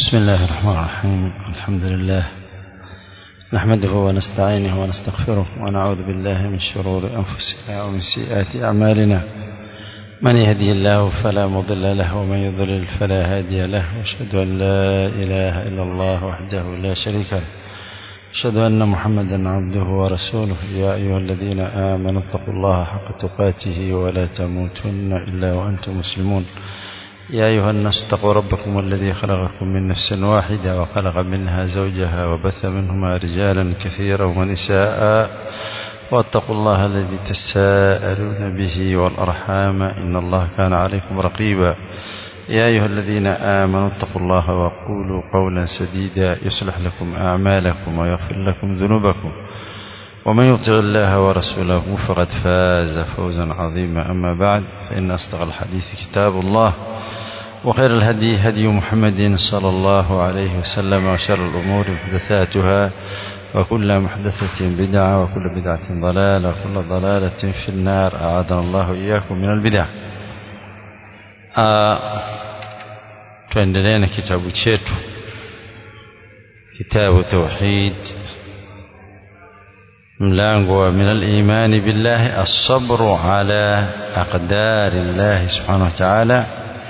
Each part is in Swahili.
بسم الله الرحمن الرحيم الحمد لله نحمده ونستعينه ونستغفره ونعوذ بالله من شرور أنفسنا ومن سيئات أعمالنا من يهدي الله فلا مضل له ومن يضلل فلا هادي له واشهد أن لا إله إلا الله وحده لا شريك له أشهد أن محمدا عبده ورسوله يا أيها الذين آمنوا اتقوا الله حق تقاته ولا تموتن إلا وأنتم مسلمون يا أيها الناس اتقوا ربكم الذي خلقكم من نفس واحدة وخلق منها زوجها وبث منهما رجالا كثيرا ونساء واتقوا الله الذي تساءلون به والأرحام إن الله كان عليكم رقيبا يا أيها الذين آمنوا اتقوا الله وقولوا قولا سديدا يصلح لكم أعمالكم ويغفر لكم ذنوبكم ومن يطع الله ورسوله فقد فاز فوزا عظيما أما بعد فإن أصدق الحديث كتاب الله وخير الهدي هدي محمد صلى الله عليه وسلم وشر الأمور محدثاتها وكل محدثة بدعة وكل بدعة ضلالة وكل ضلالة في النار أعاذنا الله إياكم من البدع tuendelee na kitabu chetu kitabu tauhid mlango wa min al-imani billahi as-sabru ala aqdari Allah subhanahu wa ta'ala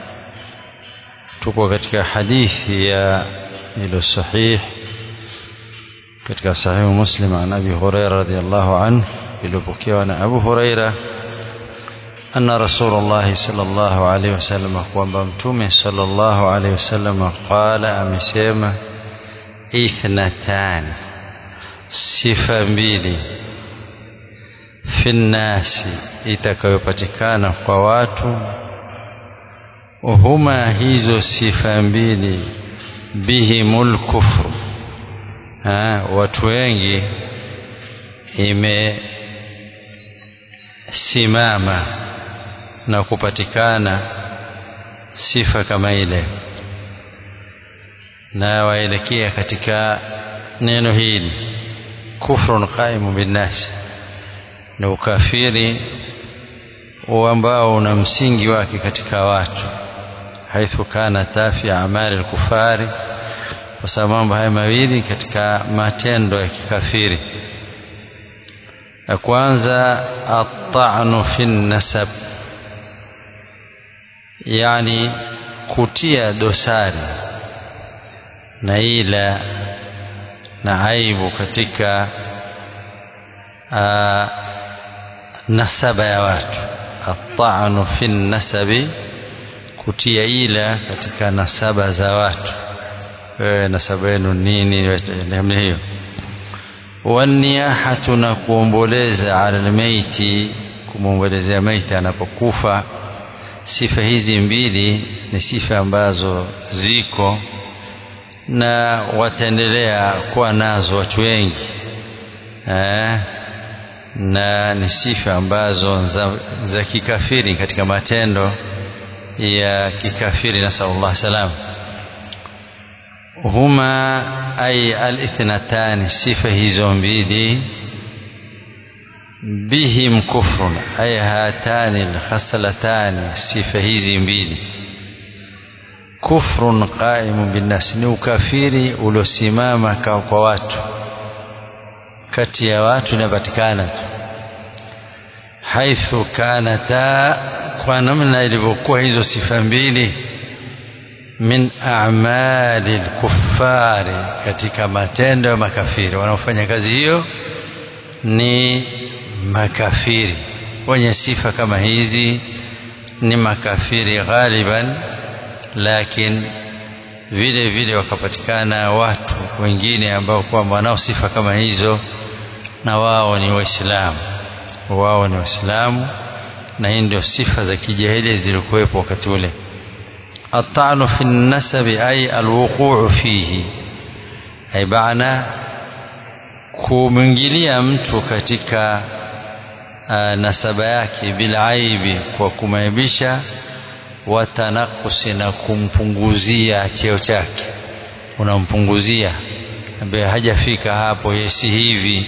tuko katika hadithi ya ilo sahih katika sahihu muslim an abi huraira radhiyallahu anhu iliyopokewa na abu huraira anna rasulullah sallallahu alaihi wasallam kwamba mtume sallallahu alaihi wasallam qala amesema ithnatan sifa mbili fi nnasi itakayopatikana kwa watu huma hizo sifa mbili bihimul kufru ha, watu wengi imesimama na kupatikana sifa kama ile na waelekea katika neno hili kufrun qaimu binnasi ni ukafiri ambao una msingi wake katika watu haithu kana tafi amali al-kufari kwa sababu mambo haya mawili katika matendo ya kikafiri ya kwanza at-ta'nu fi nasab yani kutia dosari na ila na aibu katika aa, nasaba ya watu at-ta'nu fi nasabi kutia ila katika nasaba za watu wewe nasaba yenu nini namna hiyo waniyahatu na kuomboleza ala almaiti kumwombolezea maiti anapokufa sifa hizi mbili ni sifa ambazo ziko na wataendelea kuwa nazo watu wengi eh, na ni sifa ambazo za, za kikafiri katika matendo ya kikafiri nasallallahu salam huma ay alithnatani sifa hizo mbili bihim kufrun ay hatani alkhaslatani sifa hizi mbili kufrun qaimun binnas ni ukafiri uliosimama kwa watu kati ya watu inapatikana tu haithu kanata kwa namna ilivyokuwa hizo sifa mbili min a'mali al-kuffari katika matendo ya makafiri wanaofanya kazi hiyo ni makafiri wenye sifa kama hizi ni makafiri ghaliban lakini vile vile wakapatikana watu wengine ambao kwamba wanao sifa kama hizo na wao ni waislamu wao ni waislamu na hii ndio sifa za kijahili zilikuwepo wakati ule atanu fi nasabi ay alwuquu fihi ay baana kumwingilia mtu katika uh, nasaba yake bilaibi kwa kumaibisha watanakusi na kumpunguzia cheo chake unampunguzia ambaye hajafika hapo yesi hivi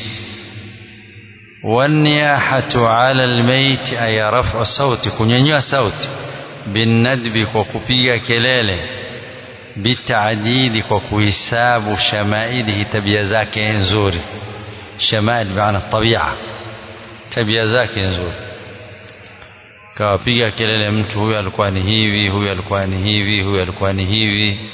waniyahatu ala almayt ay raf'u sauti kunyanyua sauti binnadbi kwa kupiga kelele bitaadidi kwa kuhisabu shamailihi tabia zake nzuri shamail maana tabia tabia zake nzuri kawapiga kelele mtu huyu alikuwa ni hivi huyu alikuwa ni hivi huyu alikuwa ni hivi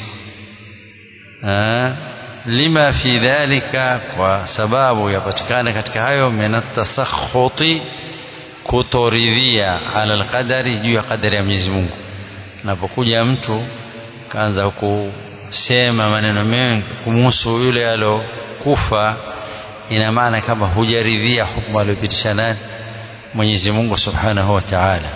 lima fi dhalika kwa sababu yapatikana katika hayo min atasakhuti kutoridhia ala alqadari juu ya qadari ya Mwenyezi Mungu napokuja mtu kaanza kusema maneno mengi kumhusu yule alokufa ina maana kama hujaridhia hukumu aliyopitisha nani Mwenyezi Mungu Subhanahu wa Ta'ala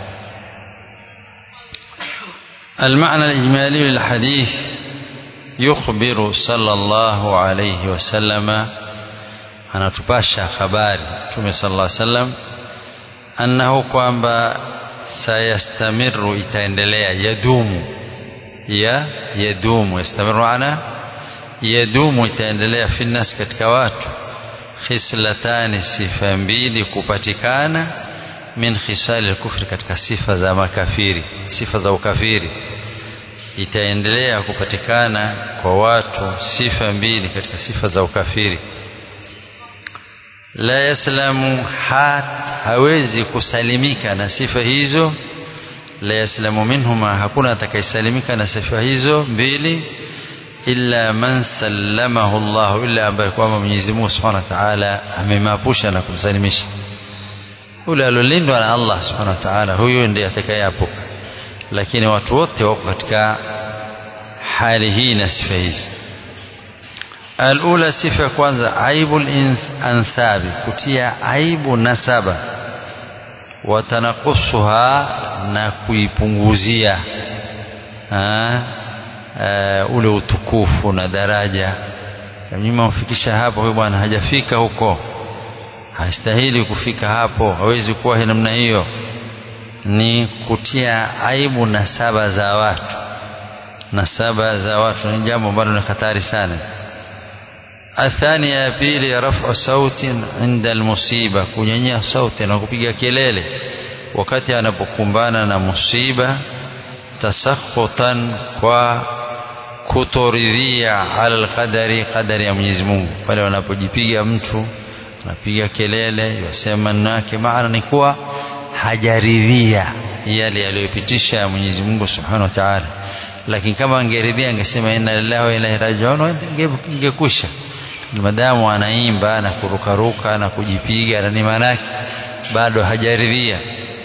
المعنى الإجمالي للحديث يخبر صلى الله عليه وسلم anatupasha habari Mtume صلى الله عليه وسلم annahu kwamba sayastamiru itaendelea yadumu ya yadumu yastamiru ana yadumu itaendelea finnas katika watu khislatani sifa mbili kupatikana min khisali al-kufri katika sifa za makafiri sifa za ukafiri itaendelea kupatikana kwa watu sifa mbili katika sifa za ukafiri la yaslamu hat hawezi kusalimika na sifa hizo la yaslamu minhuma hakuna atakayesalimika na sifa hizo mbili illa man sallamahu Allah illa ambaye kwamba Mwenyezi Mungu Subhanahu wa Ta'ala amemapusha na kumsalimisha yule alolindwa na Allah Subhanahu wa Ta'ala huyo ndiye atakayeepuka lakini watu wote wako katika hali hii na sifa hizi alula sifa ya kwanza aibul ansabi kutia aibu nasaba watanakusuha na kuipunguzia uh, ule utukufu na daraja nyuma mfikisha hapo huyo bwana hajafika huko hastahili kufika hapo hawezi kuwa namna hiyo ni kutia aibu nasaba za watu nasaba za watu ni jambo ambalo ni hatari sana athania ya pili rafu sauti inda almusiba kunyanyia sauti na kupiga kelele wakati anapokumbana na musiba tasakhutan kwa kutoridhia ala alqadari qadari ya Mwenyezi Mungu pale wanapojipiga mtu anapiga kelele yasema maneno yake maana ni kuwa hajaridhia yale yaliyopitisha Mwenyezi Mungu Subhanahu wa Ta'ala lakini kama angeridhia angesema inna lillahi wa inna ilaihi raji'un ingekusha madamu anaimba na kurukaruka na kujipiga na ni manake bado hajaridhia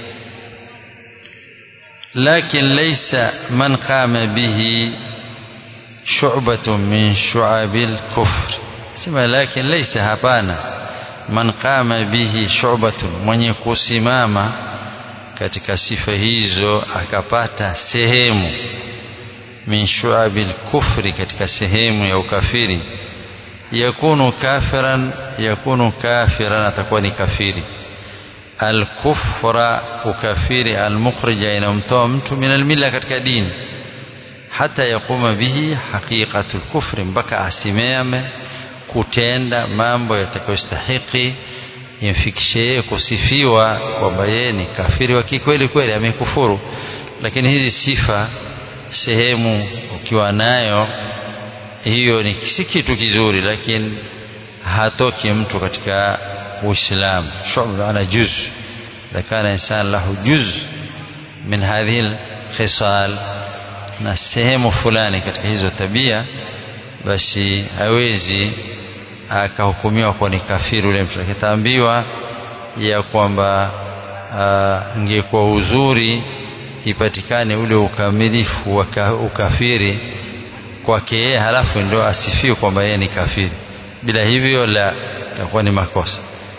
lakin laysa man qama bihi shu'batun min shu'abil kufr sema lakin laysa hapana man qama bihi shu'batun mwenye kusimama katika sifa hizo akapata sehemu min shu'abil kufri katika sehemu ya ukafiri yakunu kafiran yakunu kafiran atakuwa ni kafiri alkufra ukafiri almukhrija inamtoa mtu min almilla katika dini hata yakuma bihi haqiqatul kufri mpaka asimame kutenda mambo yatakayostahiki imfikishe yeye kusifiwa kwamba yeye ni kafiri wa kikweli kweli amekufuru lakini hizi sifa sehemu ukiwa nayo hiyo ni si kitu kizuri lakini hatoki mtu katika uislamu shu'ba ana juz idha kana insan lahu juz min hadhihi khisal na sehemu fulani katika hizo tabia basi hawezi akahukumiwa kuwa ni kafiri ule mtu akitaambiwa ya kwamba ingekuwa uzuri ipatikane ule ukamilifu wa ukafiri kwake yeye halafu ndio asifiwe kwamba yeye ni kafiri bila hivyo la itakuwa ni makosa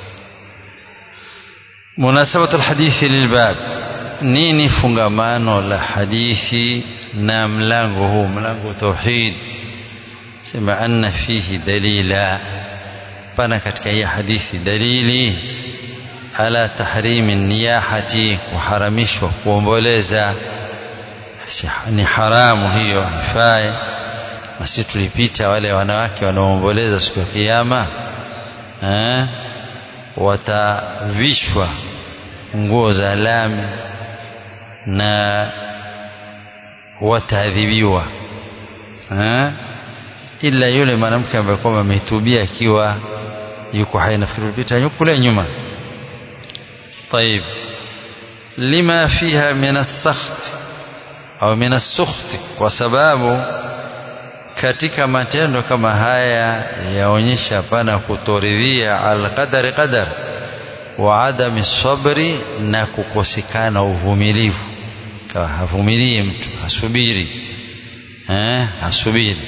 munasabatu alhadithi lilbab nini fungamano la hadithi na mlango huu mlango tauhid sema anna fihi dalila pana katika hii hadithi dalili ala tahrimi niyahati kuharamishwa kuomboleza ni haramu hiyo haifai na sisi tulipita wale wanawake wanaoomboleza siku ya kiyama eh, watavishwa nguo za lami na wataadhibiwa eh ila yule mwanamke ambaye kwamba ametubia akiwa yuko hai nafikiri ulipita kule nyuma طيب لما فيها من السخط au min as-sukht kwa sababu katika matendo kama haya yaonyesha pana kutoridhia al-qadari qadar wa adami sabri na kukosekana uvumilivu kawa havumilie mtu hasubiri eh hasubiri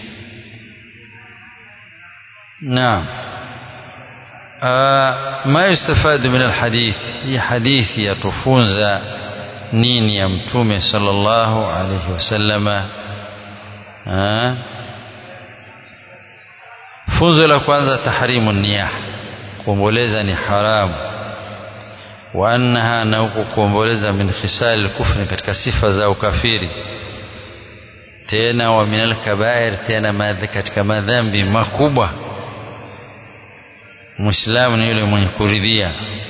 naam ما يستفاد من الحديث هي حديث يتفونز nini ya mtume sallallahu alayhi wasallama funzo la kwanza tahrimu niyah kuomboleza ni haramu wa annaha na huku kuomboleza min khisal kufri katika sifa za ukafiri tena wa min alkabair tena madhi katika madhambi makubwa muislamu ni yule mwenye kuridhia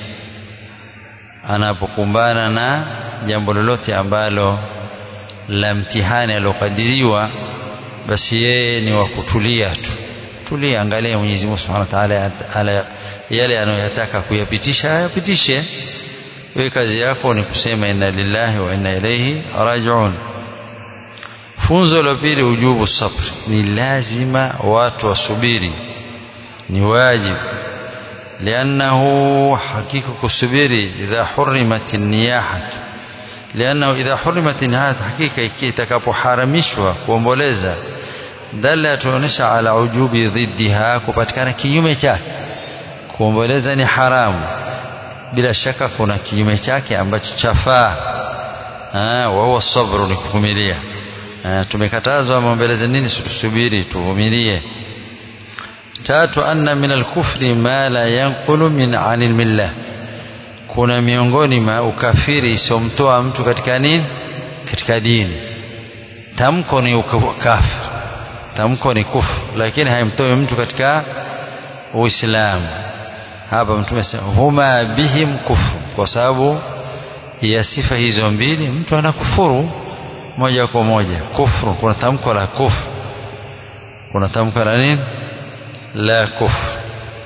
anapokumbana na jambo lolote ambalo la mtihani aliokadiriwa basi yeye ni wa kutulia tu tulia angalia Mwenyezi Mungu Subhanahu wa Ta'ala yale anayoyataka kuyapitisha ayapitishe wewe kazi yako ni kusema inna lillahi wa inna ilayhi raji'un funzo la pili ujubu sabr ni lazima watu wasubiri ni wajibu لأنه حقيقة كسبيري إذا حرمت النياحة لأنه إذا حرمت النياحة حقيقة كي تكاpo haramishwa kuomboleza dalla yatuonyesha ala ujubi dhiddiha kupatikana kinyume chake kuomboleza ni haramu bila shaka kuna kinyume chake ambacho chafaa wa huwa sabru ni kuvumilia tumekatazwa maombeleze nini tusubiri tuvumilie tatu anna min alkufri ma la yanqulu min anil millah kuna miongoni mwa ukafiri isomtoa mtu katika nini katika dini tamko ni kafir tamko ni kufru lakini haimtoi mtu katika uislamu hapa mtume huma bihim kufru kwa sababu ya sifa hizo mbili mtu anakufuru moja kwa moja kufru kuna tamko la kufru kuna tamko la nini la kufru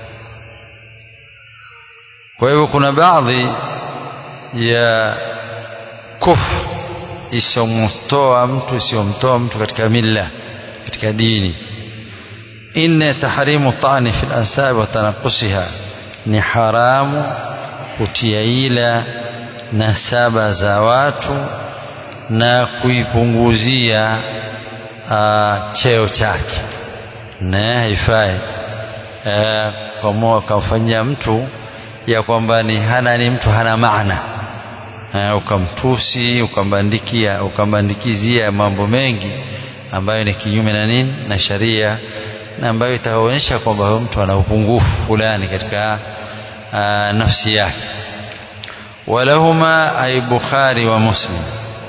kwa hivyo kuna baadhi ya kufru isiyomtoa mtu isiyomtoa mtu katika milla katika dini inna tahrimu tani fi al-ansab wa tanaqusiha ni haramu kutia ila nasaba za watu na kuipunguzia uh, cheo chake na haifai uh, kamfanyia mtu ya kwamba ni hana ni mtu hana maana uh, ukamtusi ukambandikia ukambandikizia mambo mengi ambayo ni kinyume na nini na sharia na ambayo itaonyesha kwamba huyo mtu ana upungufu fulani katika uh, nafsi yake walahuma ay bukhari wa muslim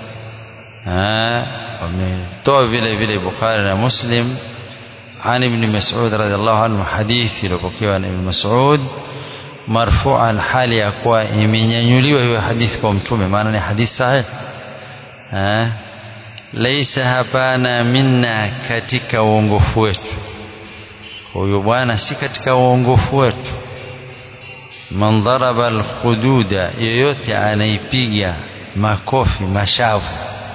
wametoa vile vile bukhari na muslim عن ابن مسعود رضي الله عنه حديث لبكيوا عن ابن مسعود مرفوعا حال يكوا imenyanyuliwa hiyo hadithi kwa mtume maana ni hadithi sahih eh laisa hapana minna katika uongofu wetu huyo bwana si katika uongofu wetu man daraba alkhududa yoyote anaipiga makofi mashavu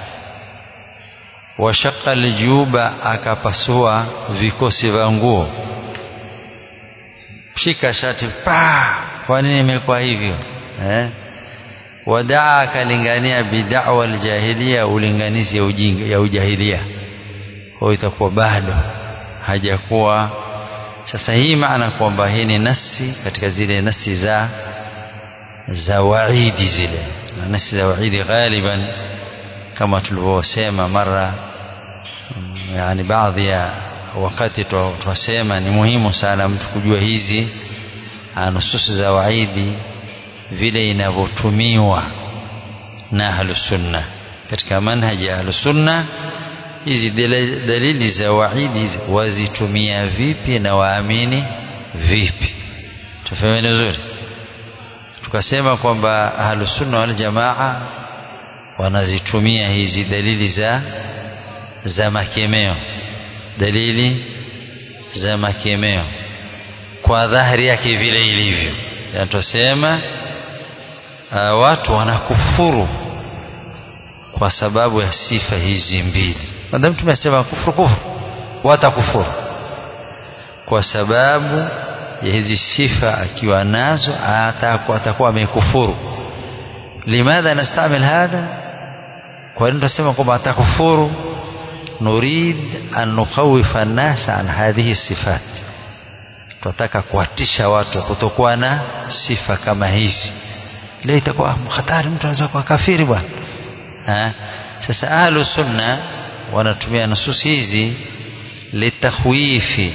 washaqa aljuba akapasua vikosi vya nguo shika shati pa kwa nini imekuwa hivyo eh wadaa akalingania bid'wa aljahiliya ulinganizi ya ujinga ya ujahilia kwa itakuwa bado hajakuwa sasa hii maana kwamba hii ni nasi katika zile nasi za za waidi zile na nasi za waidi ghaliban kama tulivyosema mara yani baadhi ya wakati twasema ni muhimu sana mtu kujua hizi nususi za waidi vile inavyotumiwa na ahlusunna katika manhaji ya ahlusunna hizi dalili za waidi hizi wazitumia vipi na waamini vipi tufahameni vizuri tukasema kwamba ahlusunna wal jamaa wanazitumia hizi dalili za za makemeo dalili za makemeo kwa dhahiri yake vile ilivyo yanatosema uh, watu wanakufuru kwa sababu ya sifa hizi mbili madamu tumesema kufuru kufuru watakufuru kwa sababu ya hizi sifa akiwa nazo atakuwa amekufuru limadha nastamil hadha kwa nini tunasema kwamba atakufuru nurid an nukhawifa an-nasa an hadhihi sifat tunataka kuwatisha watu kutokuwa na sifa kama hizi leo itakuwa hatari mtu anaweza kuwa kafiri bwana sasa ahlu sunna wanatumia nusus hizi litakhwifi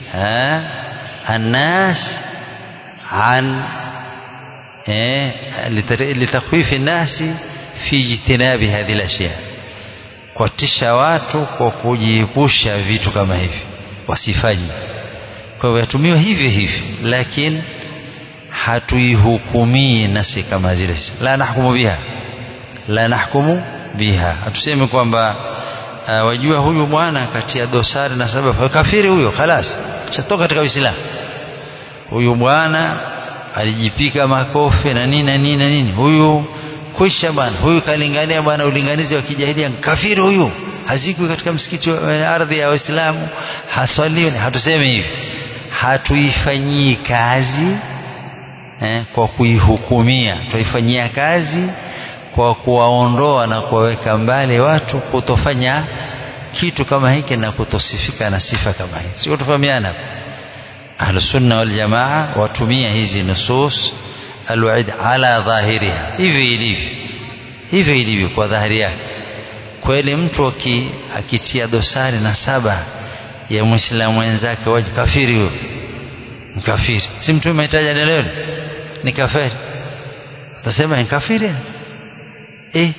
الناس عن لتخويف الناس في اجتناب هذه الاشياء kuwatisha watu kwa kujiepusha vitu kama hivi wasifanye kwa hivyo yatumiwa hivyo hivyo lakini hatuihukumii nasi kama zile la nahkumu biha la nahkumu biha hatusemi kwamba uh, wajua huyu bwana katia dosari na sababu kafiri huyo khalas chatoka katika Uislamu huyu bwana alijipika makofi na nini na nini na nini huyu kwisha bwana huyu kalingania bwana ulinganizi wa kijahilia kafiri huyu hazikwi katika msikiti wa ardhi ya Waislamu haswaliwi hatusemi hivi hatuifanyii kazi eh, kwa kuihukumia tuifanyia kazi kwa kuwaondoa na kuwaweka mbali watu kutofanya kitu kama hiki na kutosifika na sifa kama hii sio tufahamiana ahlusunna waljamaa watumia hizi nusus alwaid ala dhahiriha hivi ilivyo hivi ilivyo kwa dhahiri yake kweli mtu akitia dosari na saba ya mwislamu mwenzake waje kafiri huyo mkafiri si mtume ametaja leo ni kafiri utasema ni kafiri eh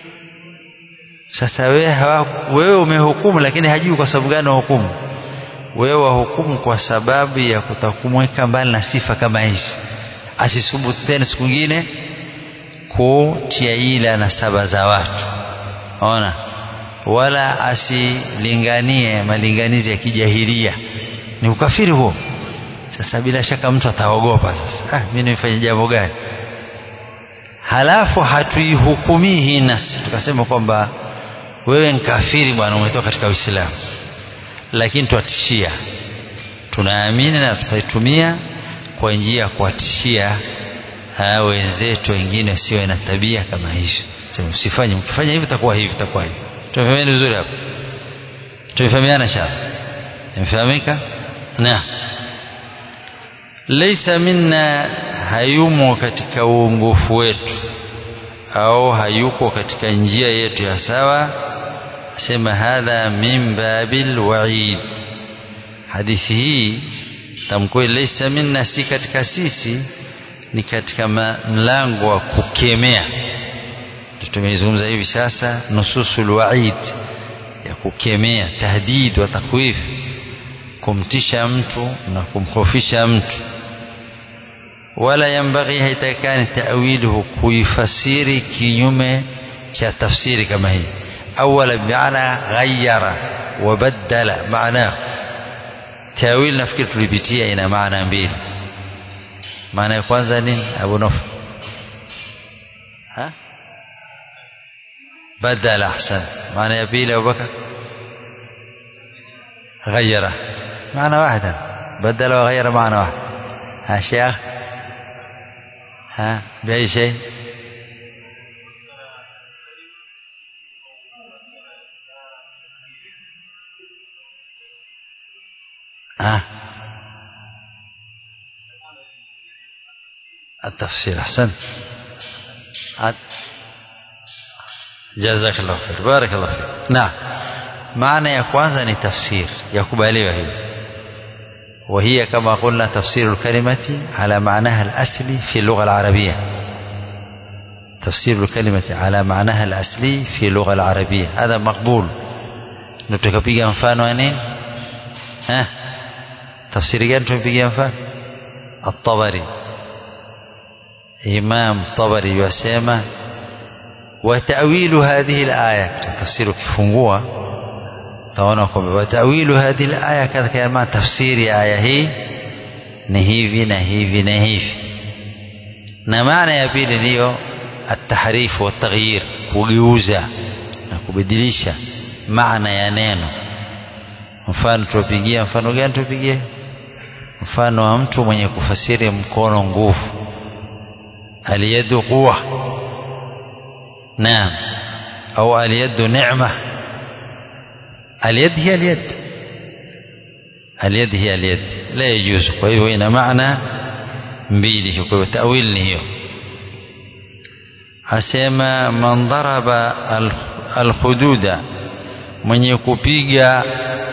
sasa wewe wewe umehukumu lakini hajui kwa sababu gani wahukumu wewe wahukumu kwa sababu ya kutakumweka mbali na sifa kama hizi asisubutu tena siku nyingine kutia ila na saba za watu ona wala asilinganie malinganizi ya kijahilia ni ukafiri huo sasa bila shaka mtu ataogopa sasa ah, mimi nimefanya jambo gani halafu hatuihukumii hii nasi tukasema kwamba wewe ni kafiri bwana umetoka katika Uislamu lakini twatishia tunaamini na tutaitumia kwa njia ya kuwatishia wenzetu wengine wasiwe na tabia kama hizo usifanye mkifanya hivi itakuwa hivi itakuwa hivi tumefahamiana vizuri hapo tumefahamiana shaba imefahamika na laisa minna hayumo katika uongofu wetu au hayuko katika njia yetu ya sawa sema hadha min babil waid hadithi hii tamko laysa minna si katika sisi ni katika mlango wa kukemea tumeizungumza hivi sasa nususul waid ya kukemea tahdid wa takwif kumtisha mtu na kumkhofisha mtu wala yambaghi haitakani ta'wiluhu kuifasiri kinyume cha tafsiri kama hii awala bimaana ghayyara wa badala maana tawil nafikiri tulipitia ina maana mbili maana ya kwanza ni abu nuf ha badala ahsan maana ya pili abu bakar غيره معنى واحدا بدل وغير معنى واحد ها شيخ ها بأي شيء ها التفسير أحسن جزاك الله خير بارك الله فيك نعم معنى ya kwanza ni tafsir yakubaliwa hiyo وهي كما قلنا تفسير الكلمة على معناها الأصلي في اللغة العربية تفسير الكلمة على معناها الأصلي في اللغة العربية هذا مقبول نتكبيga mfano wa nini ها tafsiri gani tumepigia mfano الطبري إمام طبري يسمى وتأويل هذه الآية تفسير كفungua utaona kwamba watawilu hadhihi alaya kadha kama tafsiri ya aya hii ni hivi na hivi na hivi na maana ya pili ndiyo atahrifu wataghyir kugeuza na kubadilisha maana ya neno mfano tupigie mfano gani tupigie mfano wa mtu mwenye kufasiri mkono nguvu aliyadu quwa naam au aliyadu neema اليد هي اليد اليد هي اليد لا يجوز kwa hivyo ina maana mbili kwa hivyo tawil ni hiyo asema man daraba alkhududa mwenye kupiga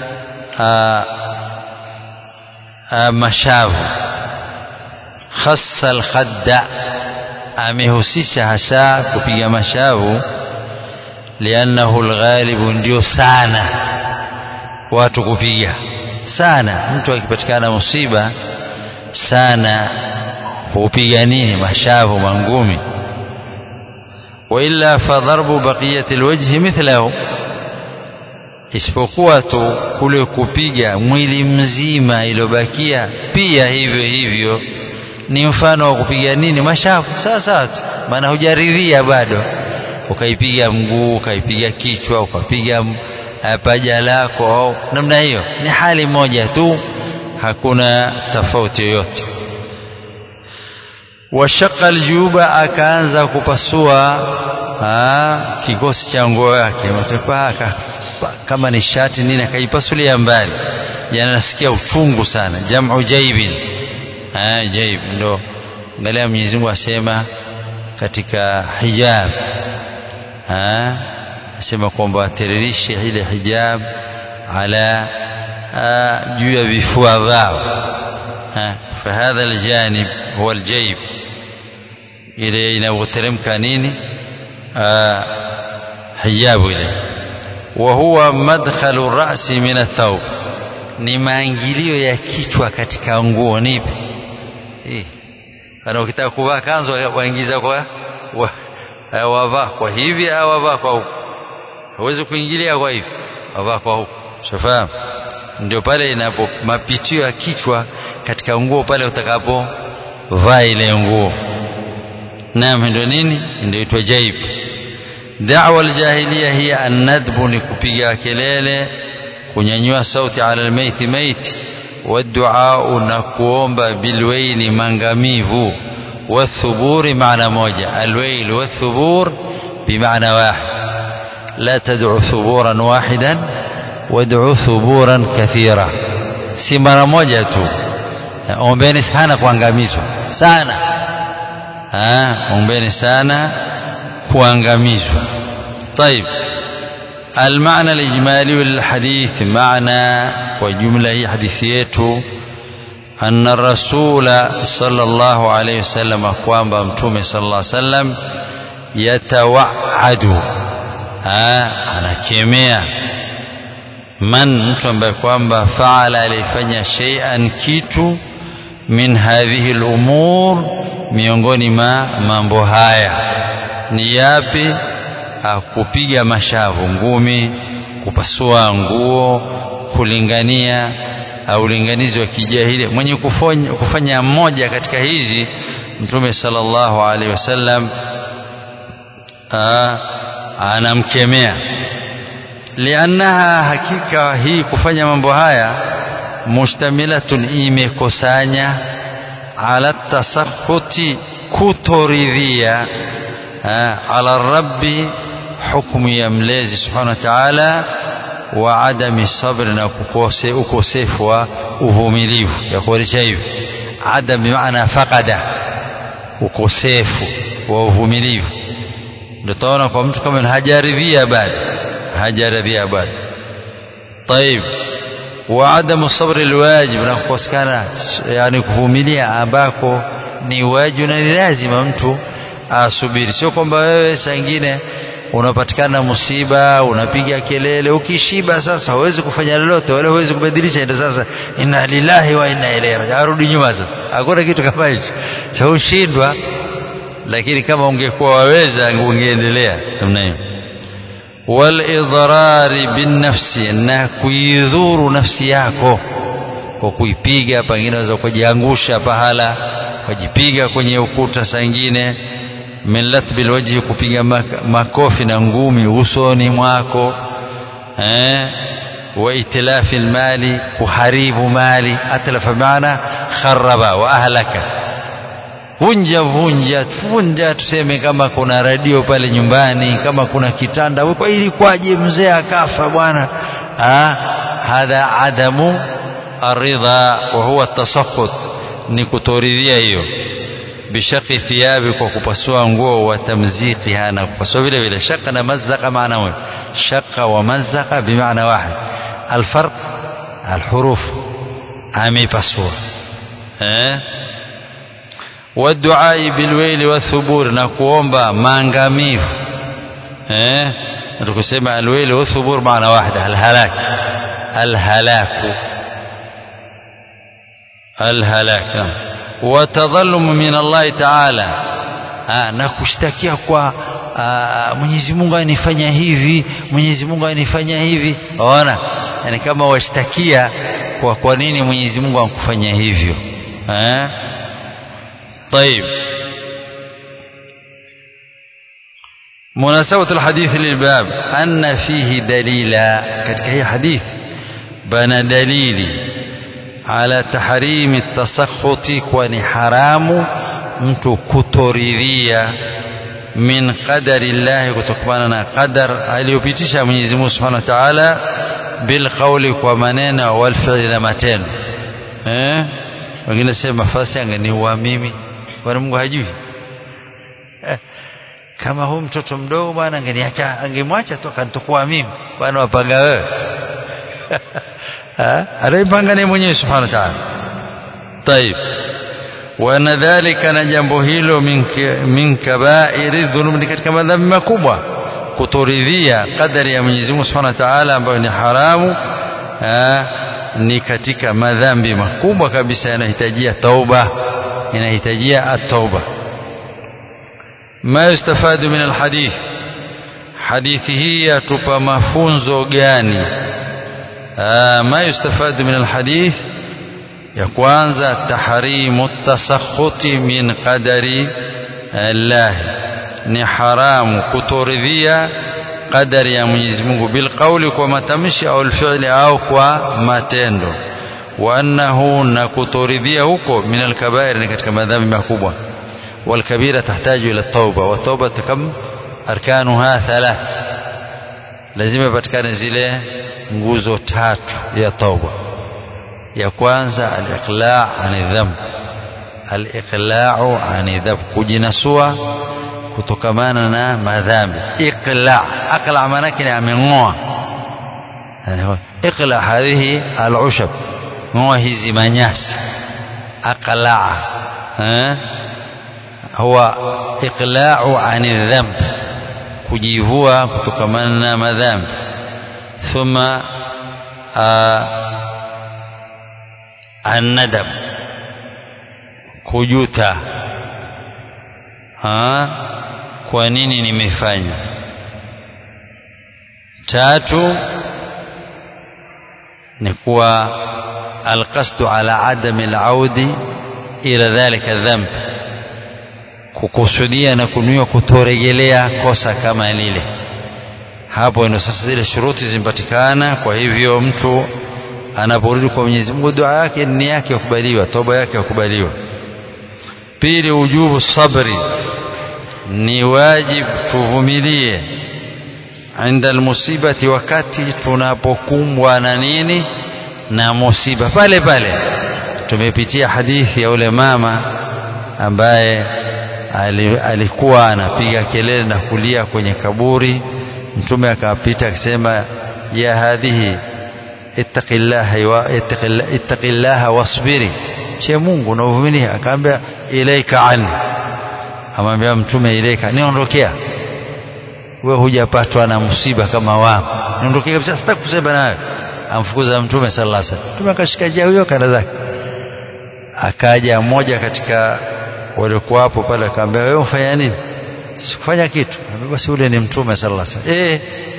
mashavu khassa alkhadda amehusisha hasa kupiga mashavu liannahu alghalibu ndio sana watu kupiga sana mtu akipatikana musiba sana hupiga nini mashavu mangumi wailla fadharbu baqiyati alwajhi mithlahu isipokuwa tu kule kupiga mwili mzima iliyobakia pia hivyo hivyo ni mfano wa kupiga nini mashavu sawa sawa tu maana hujaridhia bado ukaipiga mguu ukaipiga kichwa ukapiga paja lako au namna hiyo ni hali moja tu hakuna tofauti yoyote washaqa aljuba akaanza kupasua kikosi cha nguo yake matepaka kama ni shati nini akaipasulia mbali yanasikia uchungu sana jamu jaibin jaib ndo angalia Mwenyezi Mungu asema katika hijab asema kwamba atiririshe ile hijab ala juu ya vifua vyao fahadha aljanib huwa aljaib ile inavyoteremka nini hijabu ile wa huwa madkhalu rasi min athawb ni maingilio ya kichwa katika nguo nipi kana ukitaka kuvaa kanzu waingiza kwa wa, wavaa kwa hivi au wavaa kwa huku huwezi kuingilia kwa hivi wavaa kwa huku shafahamu ndio pale inapo mapitio ya kichwa katika nguo pale utakapo vaa ile nguo naam ndio nini ndio itwa jaib da'wa aljahiliya hiya an-nadbu ni kupiga kelele kunyanyua sauti ala almaiti maiti والدعاء نكوomba بالويل مangamivu والثبور معنى موجة الويل والثبور بمعنى واحد لا تدعو ثبورا واحدا وادعو ثبورا كثيرا si mara moja tu ombeni sana kuangamizwa sana ombeni sana kuangamizwa طيب المعنى الإجمالي للحديث معنى وجملة هي حديثيته أن الرسول صلى الله عليه وسلم أقوام بمتومي صلى الله عليه وسلم يتوعد أنا كيميا من mtu ambaye kwamba faala alifanya shay'an kitu min hadhihi al-umur miongoni ma mambo haya ni yapi kupiga mashavu ngumi kupasua nguo kulingania au ulinganizi wa kijahili mwenye kufanya, kufanya mmoja katika hizi mtume sallallahu alaihi wasallam anamkemea liannaha hakika hii kufanya mambo haya mushtamilatun imekusanya ala tasakhuti kutoridhia ala rabbi hukumu ya mlezi subhanahu wa ta'ala wa adami sabri na kukose ukosefu wa uvumilivu ya kuonesha hivi adam bimaana faqada ukosefu wa uvumilivu ndio taona kwa mtu kama hajaridhia bado hajaridhia bado طيب وعدم الصبر الواجب na kukosekana yani kuvumilia ambako ni wajibu na ni lazima mtu asubiri sio kwamba wewe saa ingine unapatikana musiba unapiga kelele ukishiba sasa huwezi kufanya lolote wala huwezi kubadilisha ndio sasa inna lillahi wa inna ilaihi arudi nyuma sasa hakuna kitu kama hicho cha ushindwa lakini kama ungekuwa waweza ungeendelea namna hiyo walidrari binnafsi na kuidhuru nafsi yako kwa kuipiga pengine waweza kujiangusha pahala kujipiga kwenye ukuta saa ingine min latbil wajhi kupiga makofi na ngumi usoni mwako eh wa itilafi almali kuharibu mali atlafa maana kharaba wa ahlaka vunja vunja vunja tuseme kama kuna radio pale nyumbani kama kuna kitanda kwa ili kwaje mzee akafa bwana hadha adamu aridha wa huwa tasakhut ni kutoridhia hiyo bishaqi thiyabi kwa kupasua nguo wa tamziqiha na kupasua vile vile shaka na mazaka maana moja shaka wa mazaka bimaana wahid alfarq alhuruf amepasua eh والدعاء بالويل والثبور na kuomba maangamivu eh tukisema alwayl والثبور maana wahida alhalak alhalaku alhalak watadhalum min Allah ta'ala na kushtakia kwa Mwenyezi Mungu anifanya hivi Mwenyezi Mungu anifanya hivi waona yani kama washtakia kwa kwa nini Mwenyezi Mungu ankufanya hivyo eh طيب مناسبة الحديث للباب أن فيه دليلا كتك هي حديث بنا دليلي على تحريم التسخط كون حرام mtu kutoridhia min qadari llahi kutokana na qadar aliyopitisha Mwenyezi Mungu Subhanahu wa Ta'ala bil qawli kwa maneno wal fi'li na matendo eh wengine sema fasi angeniua mimi kwani Mungu hajui eh, kama huu mtoto mdogo bwana angeniacha angemwacha tu akanitokuwa mimi bwana wapanga wewe anaipanga ni mwenyewe subhanahu wa ta'ala طيب wana dhalika na jambo hilo min kabairi dhunub ni katika madhambi makubwa kutoridhia kadari ya Mwenyezi Mungu Subhanahu wa Ta'ala ambayo ni haramu ni katika madhambi makubwa kabisa yanahitajia tauba inahitajia at-tauba ma yustafadu min alhadith hadithi hii yatupa mafunzo gani ma yustafadu min alhadith ya kwanza tahrimu tasakhuti min qadari Allah ni haramu kutoridhia qadari ya Mwenyezi Mungu bilqauli kwa matamshi au alfi'li au kwa matendo wa annahu na kutoridhia huko min alkabair ni katika madhambi makubwa والكبيرة تحتاج إلى التوبة والتوبة كم أركانها ثلاث لازم يpatikane zile nguzo tatu ya tauba ya kwanza al-iqla' ani dhanb al-iqla'u ani dhanb kujinasua kutokamana na madhambi iqla' aqla' maana yake ameng'oa yani iqla' hadhihi al-ushab ng'oa hizi manyasi aqla' eh huwa iqla'u ani dhanb kujivua kutokamana na madhambi thumma annadam kujuta ha kwa nini nimefanya tatu ni kuwa alqasdu ala adami alaudi ila dhalika dhanb kukusudia na kunuia kutorejelea kosa kama lile hapo ndio sasa zile shuruti zimpatikana kwa hivyo mtu anaporudi kwa Mwenyezi Mungu dua yake ni yake yakubaliwa toba yake yakubaliwa pili ujubu sabri ni wajibu tuvumilie inda almusibati wakati tunapokumbwa na nini na musiba pale pale tumepitia hadithi ya ule mama ambaye alikuwa anapiga kelele na kulia kwenye kaburi mtume akapita akisema ya hadhihi ittaqillaha ittaqillaha wasbiri che Mungu na uvumilie akaambia ilaika anni amwambia mtume ilaika niondokea wewe hujapatwa na msiba kama wao niondokea kabisa sitaki kusema nawe amfukuza mtume sallallahu alaihi wasallam mtume akashika jia huyo kana zake akaja mmoja katika waliokuwa hapo pale akamwambia wewe unafanya nini sikufanya kitu basi ule ni mtume sallallahu alaihi wasallam eh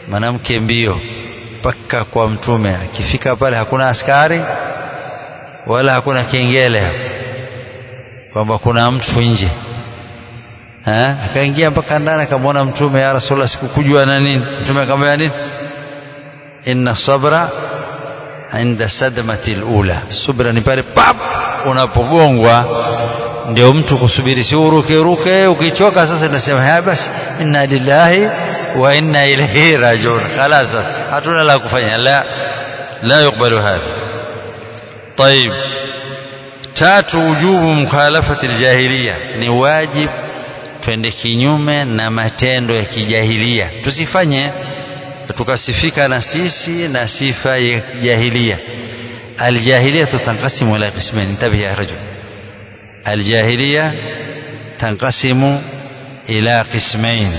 mwanamke mbio mpaka kwa mtume akifika pale hakuna askari wala hakuna kengele kwamba kuna mtu nje akaingia mpaka ndani akamwona mtume ya rasulullah sikukujua na nini mtume akamwambia nini inna sabra inda sadmati lula subra ni pale pap unapogongwa ndio mtu kusubiri si uruke ruke ukichoka sasa nasema haya basi inna lillahi wa inna ilaihi rajiun khalas hatuna la kufanya la la yukbalu hadha طيب tatu ujubu mukhalafati aljahiliya ni wajib twende kinyume na matendo ya kijahilia tusifanye tukasifika na sisi na sifa ya kijahilia الجاهلية تنقسم إلى قسمين انتبه يا رجل الجاهلية تنقسم إلى قسمين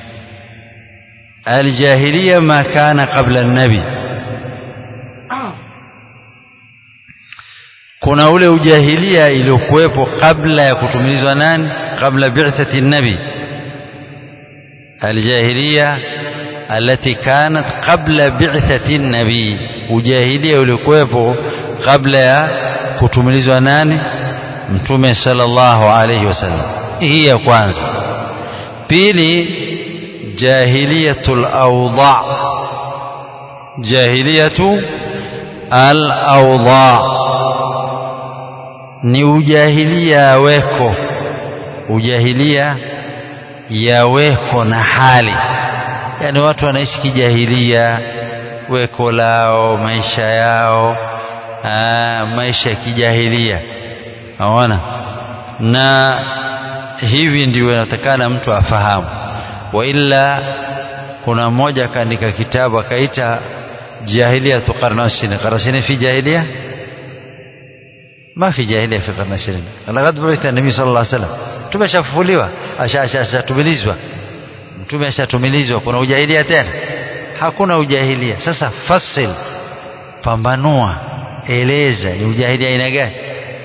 الجاهلية ما كان قبل النبي kuna ule ujahilia iliyokuwepo kabla ya kutumilizwa nani kabla bi'thati nabi aljahilia التي كانت قبل بعثة النبي ujahilia uliokuwepo kabla ya kutumilizwa nani mtume sallallahu alayhi wasallam hii ya kwanza pili jahiliyatul awda jahiliyatu al awda ni ujahilia weko ujahilia ya weko na hali yani watu wanaishi kijahilia weko lao maisha yao aa, maisha ya kijahilia aona na hivi ndio inatakana mtu afahamu wa illa kuna mmoja akaandika kitabu akaita جاهلية قرن العشرين قرن العشرين في جاهلية ما في جاهلية في قرن العشرين لقد بعث النبي صلى الله عليه وسلم mtume ashafufuliwa ashatumilizwa mtume ashatumilizwa kuna ujahilia tena hakuna ujahilia sasa fasil pambanua eleza ni ujahilia aina gani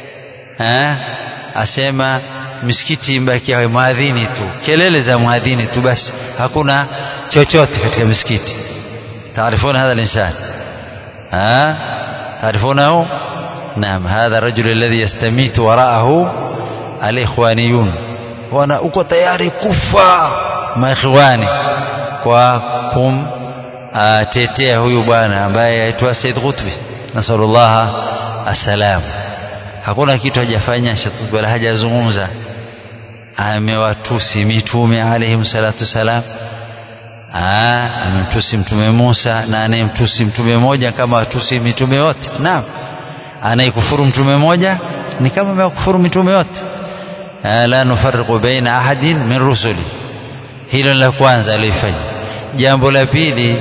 asema misikiti imbakia mwadhini tu kelele za mwadhini tu basi hakuna chochote katika misikiti تعرفون هذا الإنسان ها تعرفونه نعم هذا الرجل الذي يستميت وراءه الإخوانيون وانا uko tayari kufa maikhwani kwa kumtetea huyu bwana ambaye aitwa Said Qutbi nasallallahu asalam hakuna kitu hajafanya Said wala hajazungumza amewatusi mitume alayhim salatu salam amemtusi mtume Musa na anayemtusi mtume moja kama watusi mitume yote naam anayekufuru mtume moja ni kama amekufuru mitume yote la nufarriqu baina ahadin min rusuli hilo la kwanza alifanya jambo la pili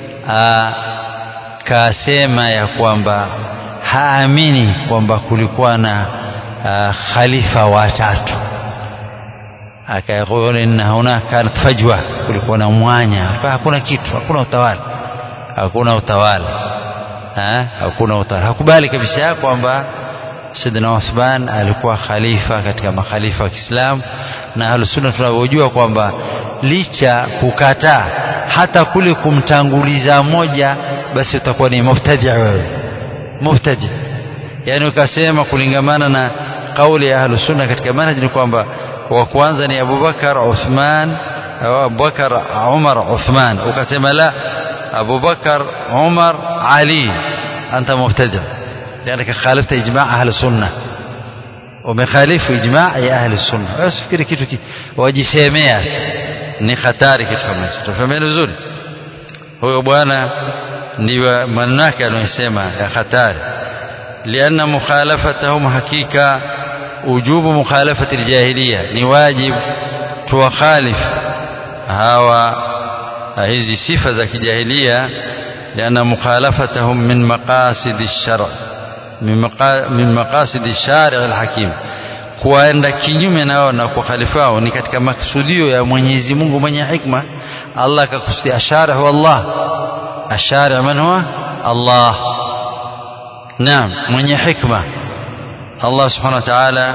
kasema ya kwamba haamini kwamba kulikuwa na khalifa watatu akayaqulu inna hunaka kanat fajwa kulikuwa na mwanya hakuna kitu hakuna utawala hakuna utawala ha? hakuna utawala hakubali kabisa kwamba Sidna Uthman alikuwa khalifa katika makhalifa wa Kiislamu na Ahlusunna tunavyojua kwamba licha kukataa hata kule kumtanguliza moja basi utakuwa ni mubtadi wewe mubtadi yani ukasema kulingamana na kauli ya Ahlusunna katika manhaj ni kwamba wa kwanza ni Abubakar Uthman Abubakar Umar Uthman ukasema la Abubakar Umar Ali anta mubtadi لأنك خالفت إجماع أهل السنة ومخالف إجماع يا أهل السنة usifikiri kitu ki wajisemea ni hatari kitu kama hicho tufahameni vizuri huyo bwana ndio maneno yake anayosema ya hatari lianna mukhalafatahum hakika ujubu mukhalafati aljahiliya ni wajib tuwakhalif hawa hizi sifa za kijahilia lianna mukhalafatahum min maqasid ash-shar' min maqasid ash-shari' al-hakim kuenda kinyume nao na kukhalifu wao ni katika maksudio ya Mwenyezi Mungu mwenye hikma Allah akakusudia ashari huwa Allah ashari man huwa Allah naam mwenye hikma Allah subhanahu wa ta'ala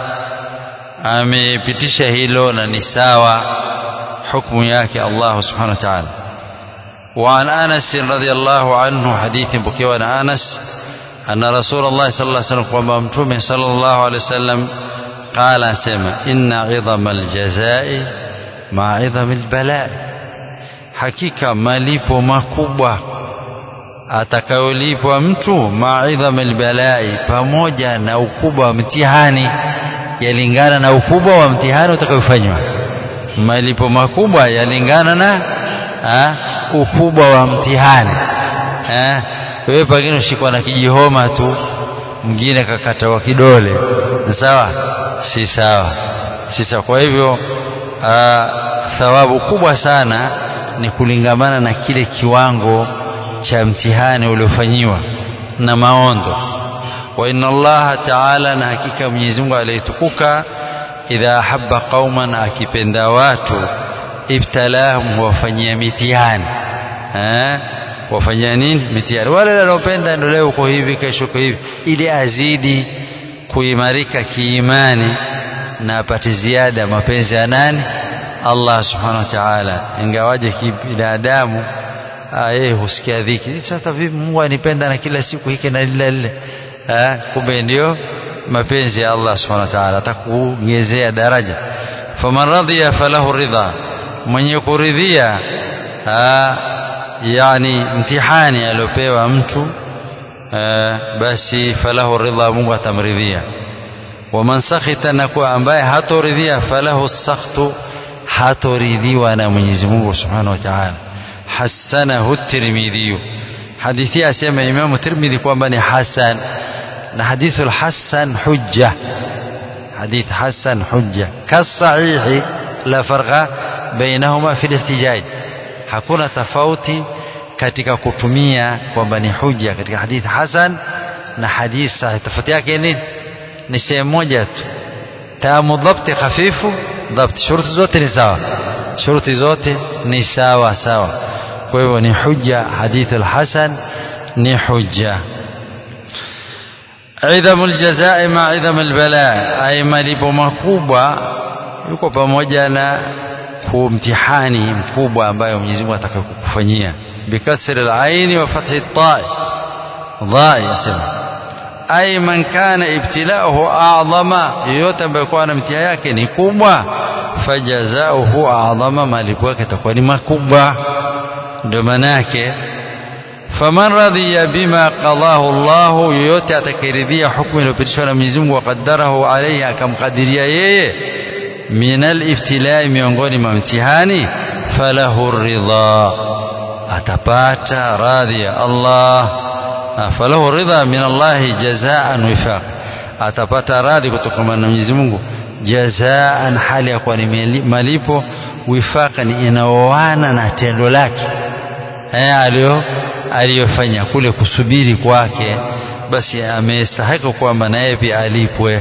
amepitisha hilo na ni sawa hukumu yake Allah subhanahu wa ta'ala وعن أنس رضي الله عنه حديث بكيوان أنس أن رسول الله صلى الله عليه وسلم وممتومه صلى الله عليه وسلم قال سمع إن عظم الجزاء مع عظم البلاء حقيقة malipo makubwa atakayolipwa mtu maidham albalai pamoja na ukubwa wa mtihani yalingana na ukubwa wa mtihani utakayofanywa malipo makubwa yalingana na ha, ukubwa wa mtihani ha, wewe pengine ushikwa na kijihoma tu mwingine kakata wa kidole sawa si sawa si sawa kwa hivyo aa, thawabu kubwa sana ni kulingamana na kile kiwango cha mtihani uliofanyiwa na maondo wa inna allaha taala na hakika mwenyezi mungu aliyetukuka idha ahabba qauman akipenda watu ibtalahum huwafanyia mitihani eh wafanyia nini mitihani wale wanaopenda ndio leo uko hivi kesho uko hivi ili azidi kuimarika kiimani na apate ziada mapenzi ya nani Allah subhanahu wa ta'ala ingawaje kibinadamu yeye husikia dhiki sasa vipi Mungu anipenda na kila siku hiki na lile lile kumbe ndio mapenzi ya Allah subhanahu wa ta'ala atakuongezea daraja faman radhiya falahu ridha mwenye kuridhia yani mtihani aliopewa mtu basi falahu ridha Mungu atamridhia waman sakhita na kwa ambaye hatoridhia falahu sakhtu hatoridhiwa na Mwenyezi Mungu Subhanahu wa Ta'ala hasanahu Tirmidhi hadithi asema Imam Tirmidhi kwamba ni hasan na hadithu al-hasan hujja hadith hasan hujja kasahihi la farqa bainahuma fi al-ihtijaj hakuna tofauti katika kutumia kwamba ni hujja katika hadithi hasan na hadith sahih tofauti yake nini ni sehemu moja tu tamu dhabti hafifu dhabti shuruti zote ni sawa shuruti zote ni sawa sawa kwa hivyo ni hujja hadithu alhasan ni hujja idhamu aljazai ma idhamu albala ay malipo makubwa yuko pamoja na kumtihani mkubwa ambayo Mwenyezi Mungu atakayokufanyia bikasri alaini wa fathi at-ta'i dha yasema ay man kana ibtilauhu a'zama yoyote ambaye kwa na mtihani yake ni kubwa fajazauhu a'zama malipo yake itakuwa ni makubwa ndio maana yake faman radhiya bima qadahu Allah yoyote atakayeridhia hukumu iliyopitishwa na Mwenyezi Mungu waqaddarahu alayhi akamkadiria yeye min al-ibtilai miongoni mwa mtihani falahu ridha atapata radhi ya Allah falahu ridha min Allah jazaan wifaq atapata radhi kutokana na Mwenyezi Mungu jazaan hali ya kuwa ni malipo wifaqan inaoana na tendo lake eh alio aliyofanya kule kusubiri kwake basi amestahiki kwamba naye pia alipwe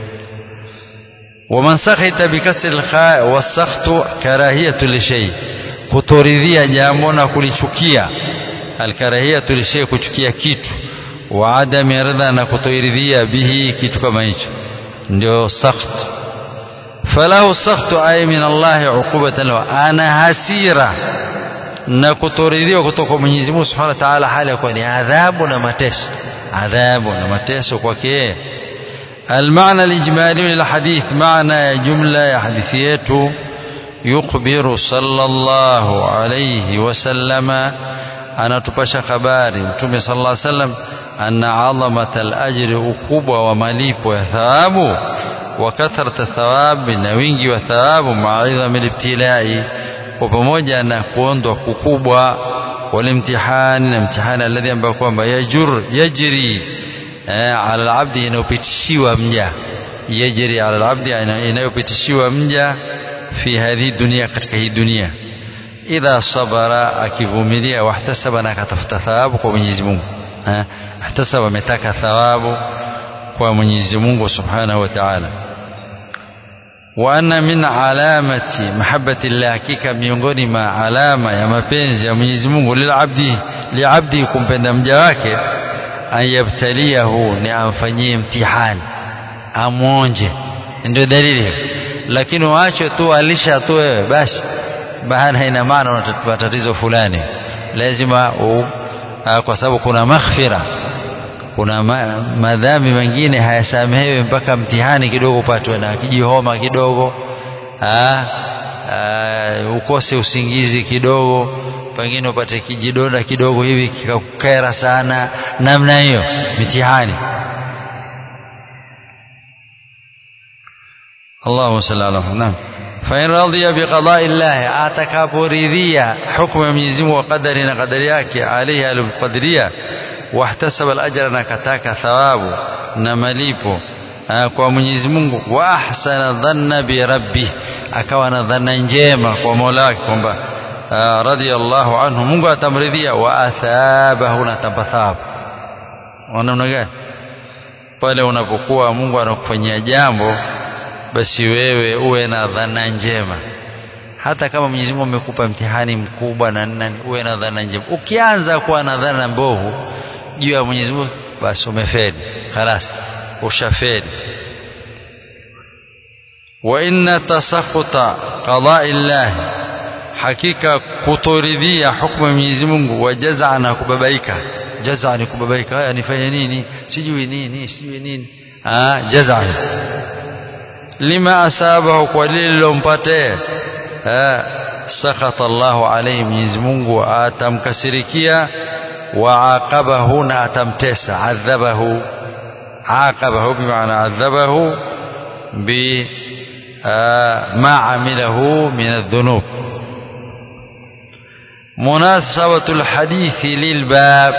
ومن سخط بكسر الخاء والسخط كراهية لشيء kutoridhia jambo na kulichukia alkarahiyatu lishay kuchukia kitu wa adami ridha na kutoiridhia bihi kitu kama hicho ndio sakht falahu sakhtu ay min Allah uqubatan lahu ana hasira na kutoridhiwa kutoka Mwenyezi Mungu Subhanahu wa Ta'ala hali kwa ni adhabu na mateso adhabu na mateso kwake المعنى الإجمالي للحديث معنى جملة يا حديثيته يخبر صلى الله عليه وسلم أنا تبشى خباري متومي صلى الله عليه وسلم أن عظمة الأجر أكوبة ومليب وثواب وكثرة الثواب نوينجي وثواب مع عظم الابتلاء وبموجة أن كوندو كوكوبة والامتحان الامتحان الذي أنبقوا يجر يجري على العبد inayopitishiwa mja yajri ala alabdi inayopitishiwa mja fi hadhi dunia katika hii dunia idha sabara akivumilia wahtasaba na akatafuta thawabu kwa Mwenyezi Mungu ahtasaba ametaka thawabu kwa Mwenyezi Mungu Subhanahu wa Ta'ala wa anna min alamati mahabbati Allah hakika miongoni ma alama ya mapenzi ya Mwenyezi Mungu lilabdi liabdi kumpenda mja wake an yabtaliyahu ni amfanyie mtihani amwonje ndio dalili lakini waache tu alisha tu wewe basi baada ina maana una tatizo fulani lazima u, a, kwa sababu kuna maghfira kuna ma, madhambi mengine hayasamehewi mpaka mtihani kidogo upatwe na kijihoma kidogo a, a, ukose usingizi kidogo pengine upate kijidonda kidogo hivi kikakukera sana namna hiyo mitihani Allahumma salli ala Muhammad فإن رضي بقضاء الله atakaporidhia hukumu ya Mwenyezi Mungu wa qadari na qadari yake alayhi alqadriya wahtasaba al-ajra na kataka thawabu na malipo kwa Mwenyezi Mungu wa ahsana dhanna bi rabbi akawa na dhana njema kwa Mola wake kwamba radiyallahu anhu Mungu atamridhia wa athabahu na atampa thawabu namna gani pale unapokuwa Mungu anakufanyia jambo basi wewe uwe na dhana njema hata kama Mwenyezi Mungu amekupa mtihani mkubwa na nani uwe na dhana njema ukianza kuwa na dhana mbovu juu ya Mwenyezi Mungu basi umefeli خلاص ushafeli wa inna tasakhuta qada'i Allah hakika kutoridhia hukumu ya Mwenyezi Mungu wa jazaa na kubabaika jazaa ni kubabaika haya nifanye nini sijui nini sijui nini ah jazaa lima asabahu kwa lile lilompate sakhata Allahu alayhi Mwenyezi Mungu atamkasirikia wa aqabahu na atamtesa adhabahu aqabahu bimaana adhabahu bi ma amilahu min adh-dhunub munasabatu alhadithi lilbab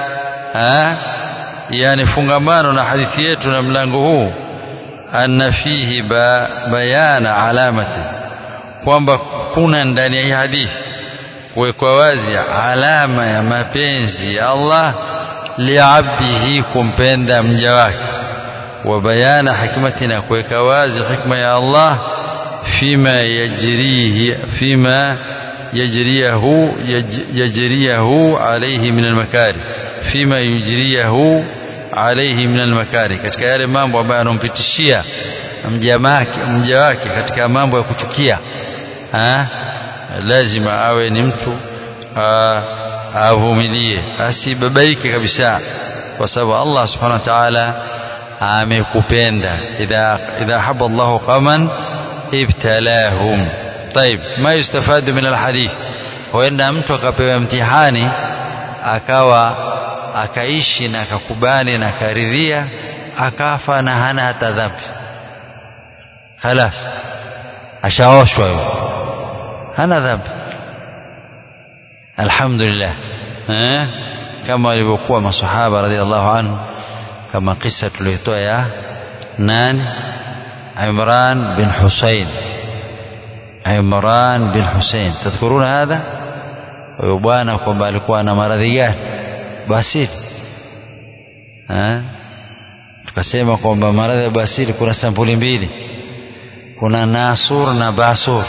yani fungamano na hadithi yetu na mlango huu anna fihi ba, bayana alamati kwamba kuna ndani ya hii hadithi kuwekwa wazi alama ya mapenzi ya Allah liabdihi kumpenda mja wake wa bayana hikmati na kuweka wazi hikma ya Allah fima yajrihi fima yajriyahu yajriyahu alayhi min almakari fima yujriyahu alayhi min almakari katika yale mambo ambayo anampitishia mja wake katika mambo ya kuchukia ha? lazima awe ni mtu avumilie asibabaike kabisa kwa sababu Allah subhanahu wa ta'ala amekupenda idha idha habba Allah qaman ibtalahum طيب ما يستفاد من الحديث huenda mtu akapewa mtihani akawa akaishi na akakubali na akaridhia akafa na hana hata dhambi halas ashaoshwa yule hana dhambi alhamdulillah eh kama walivyokuwa masahaba radhiallahu anhu kama kisa tuliyotoa ya nani Imran bin Husayn Imran bin Husayn tadhkuruna hadha huyo bwana kwamba alikuwa na maradhi gani basili eh tukasema kwamba maradhi ya basili kuna sampuli mbili kuna nasur na basur